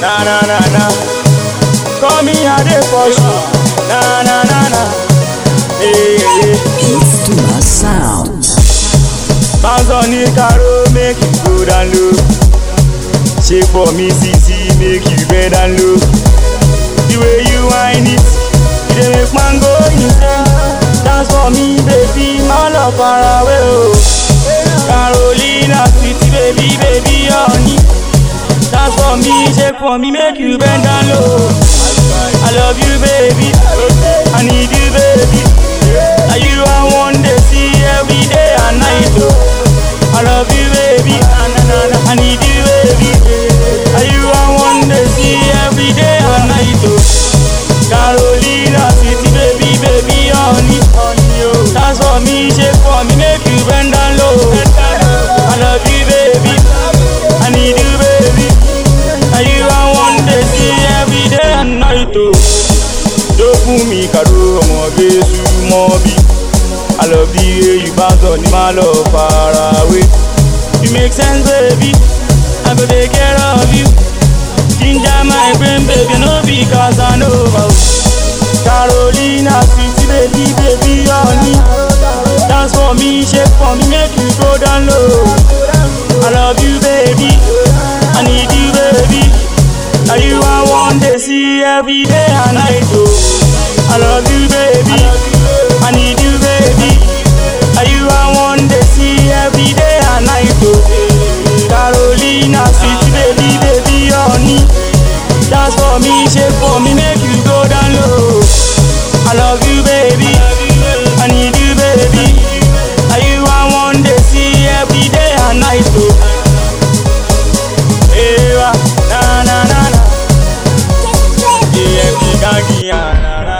Na na na na. Call me a day for sure. Na na na na. Hey, hey. It's too much sound. Bounce on the caro, make you go down low. Shake for me, CC, make you bend down low. The way you whine it, you dey make man go insane. Dance for me, baby, my love far away, oh. Carolina, sweetie, baby, baby, honey. Dance for me, shake for me, make you bend down low. I love you, baby. I need you, baby. Are you I want to see every day and night, oh. I love you, baby. I need you, baby. Are you I want to see every day and night, oh. Carolina, sweetie, baby, baby, honey. Dance for me, shake for me, make you bend down low. I love you, baby. I need you, baby. Are you I want to see every day and night, oh. Jó fún mi kàdó ọmọge súnmọ́ bí. I love the way you bounce on the my love far away. You make sense, baby. I go take care of you. Ginger my brain, baby, no be Casanova. Carolina, sweetie, baby, baby, honey. Dance for me, shake for me, make you go down low. I love you, baby. I need you, baby. Are you I want to see every day and night, oh. I love you, baby. I need you, baby. Are you I want to see every day and night, oh. Carolina, sweet baby, baby, honey. Dance for me, shake for me, make you go down low. I love you, baby. I need you, baby. Are you I want to see every day and night, oh. Ewa, na na na na. Yeah, me gangi, ah, na na